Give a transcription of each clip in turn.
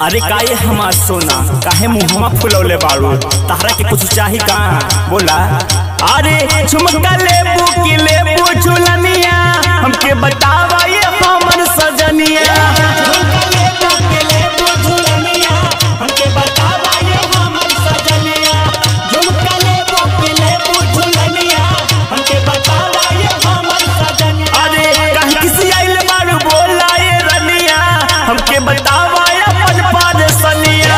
अरे काहे हमार सोना काहे मुहमा फुलौले बाड़ू तहरा के कुछ चाही का बोला अरे झुमका लेबू की लेबू झुलनिया हमके बतावा ये हमर सजनिया अरे काहे किसी आइल बाड़ू बोला ये रनिया हमके बतावा ये अपन पारसनिया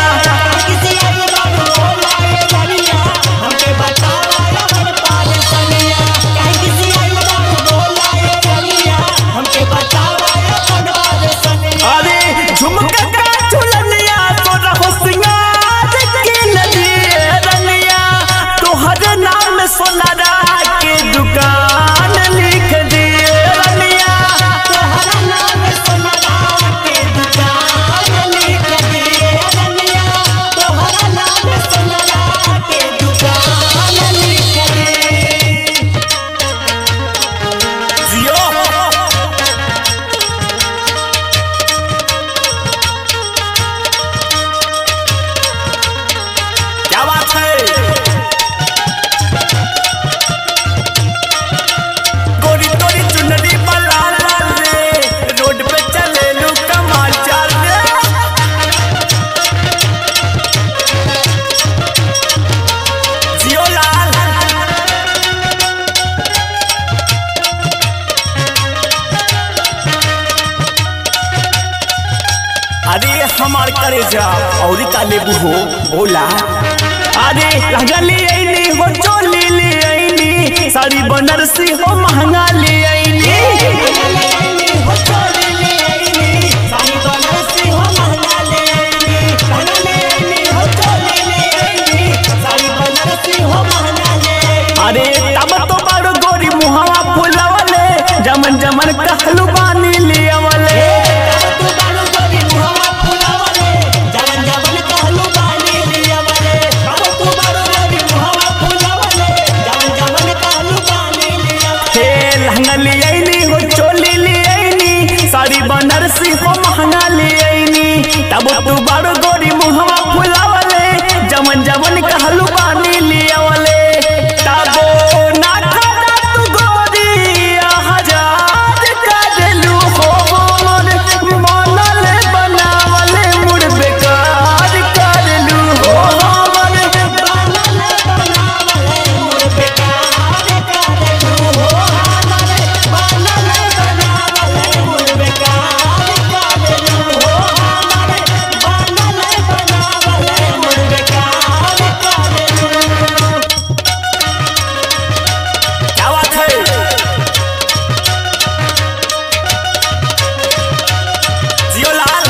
अरे झुमका का झुलनिया तोरा हो सिंगार के नदिए रनिया तोहर नाम सोनारा के दुकान लिख दिए रनिया जियो क्या बात है गोरी तोरी चुनरी बला लाल रे रोड पे चले लू कमाल चाल रे जियो लाल अरे हमार करे जा और का लेबू हो बोला अरे लगली ऐनी हो चोली ले ऐनी साड़ी बनारसी हो महंगा ले ऐनी अरे तब तो बड़ गोरी मुहावा फुलवले जमन जमन कहलू बानी लियवले हे लहंगा ले ऐनी हो चोली ले ऐनी साड़ी बनारसी हो महंगा ले ऐनी तब तू बड़ गोरी मुहावा फुलवले जमन जमन कहलू बानी लियवले तबो ना खड़ा तू गोरी हजार करेलू हो मोर मनल बनावले मुड़ बेकार करेलू हो मोर क्या बात है जियो लाल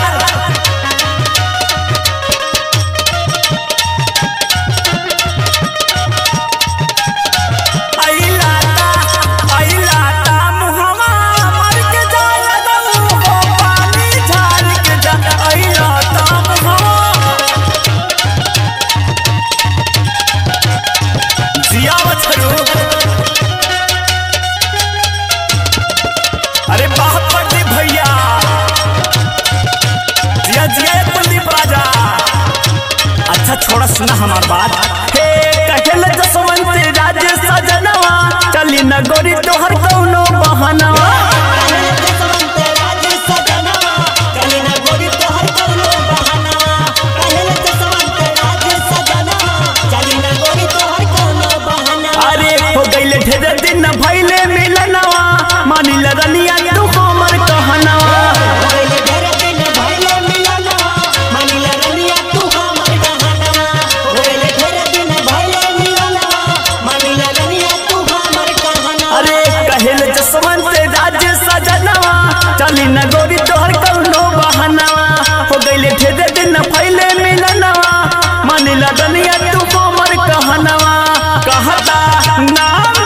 आई लाता आई लाता मुहवा मर के जाला दऊ हो पानी झाड़ के जा आई लाता मुहवा जिया मछरू अरे बहुत बड़ी भैया जिया जिया ये कुलदीप राजा अच्छा छोड़ा सुना हमार बात हे कहल जसवंत राज सजनवा चली न गोरी तोहर कौनो बहनवा अरे हो गईले ढेर दिन भइले मिलनवा मानिल रनिया तू हमर कहनवा अरे कहल जसवंत राज सजनवा चली न गोरी तोहर कौनो बहनवा हो गईले ढेर दिन भइले मिलनवा मानिल रनिया तू हमर कहनवा कहता नाम